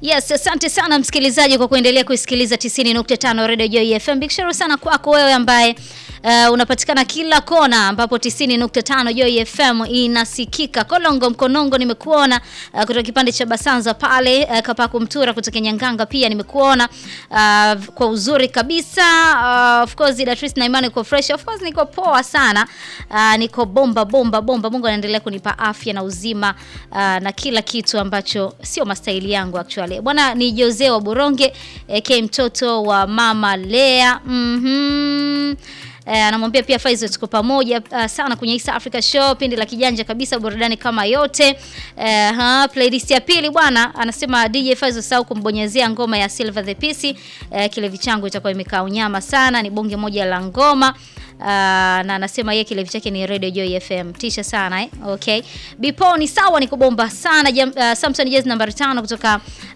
Yes, asante sana msikilizaji kwa kuendelea kuisikiliza 90.5 Radio Joy FM. Big shout sana kwako wewe ambaye uh, unapatikana kila kona ambapo 90.5 Joy FM inasikika. Kolongo Mkonongo nimekuona uh, kutoka kipande cha Basanza pale uh, Kapaku Mtura kutoka Nyanganga pia nimekuona uh, kwa uzuri kabisa. Uh, of course Datrice na Imani kwa fresh. Of course niko poa sana. Uh, niko bomba bomba bomba. Mungu anaendelea kunipa afya na uzima uh, na kila kitu ambacho sio mastaili yangu actually. Bwana ni Jose wa Boronge AK mtoto wa mama Lea. Mhm. Eh, anamwambia pia Faizo tuko pamoja uh, sana kwenye East Africa Show, pindi la kijanja kabisa, burudani kama yote. Eh, ha, playlist ya pili bwana, anasema DJ Faizo sau kumbonyezea ngoma ya Silver the Peace. Eh, kilevi changu itakuwa imekaa unyama sana, ni bonge moja la ngoma. Uh, na anasema yeye kilevi chake ni Radio Joy FM. Tisha sana eh? Okay. Bipo ni sawa, ni kubomba sana. Jam, uh, Samson Jazz nambari tano kutoka